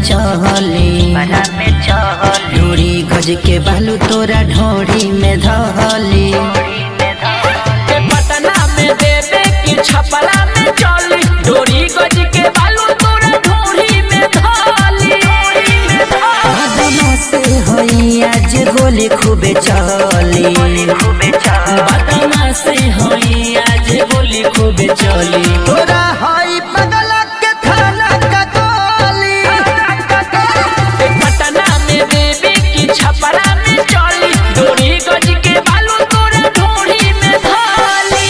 चहली बड़ा में चहली डोरी गज के बालू तोरा ढोरी में धली ए पटना में देवे की छपरा में चली डोरी गज के बालू तोरा ढोरी में धाली बदमा से होई आज गोली खूबे चली खूबे चहली बदमा से होई आज गोली खूबे चली तोरा हई बगल के थाना का गोली ए पटना में देवे की छपरा में चली डोरी गज के बालू तोरा ढोरी में धाली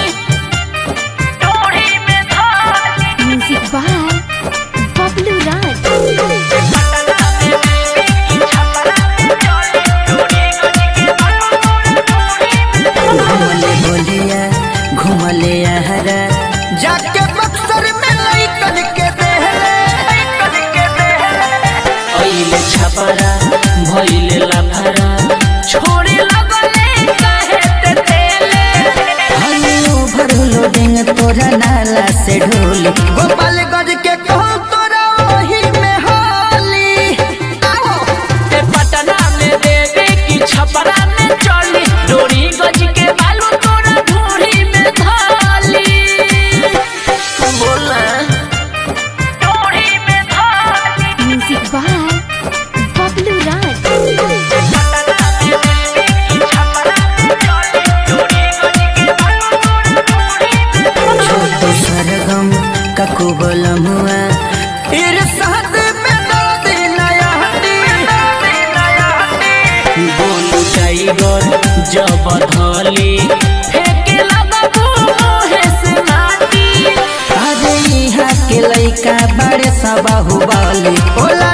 डोरी में धाली Music by Bablu Raj. Patna में देवी की छपरा में चली डोरी गज के बालू तोरा ढोरी में घुमले बोलिया घुमले आहरा जाके बक्सर में लइकन के देहले कद के देहले ओइले छपरा भइले लफरा छोड़े लगले काहे ते तेले हल्लो भरलो डेंग तोरा नाला से ढोली गोपालगंज के कहूँ तोरा वही में होली ए पटना में देवे की छपरा में चली डोरी गज के बालू तोरा ढोरी में धाली बोला डोरी में धाली Music by Bablu Raj. Patna में देवी की छपरा में चली डोरी गज के बालू तोरा ढोरी में छोटो सरगम ककु बोलमुआ इरसाद में दर्द नया हटी बोलू टाइगर जब धली फेंके लगबू मोहे से माटी अरे यहाँ के लइका बड़े सब बाहुबली ओला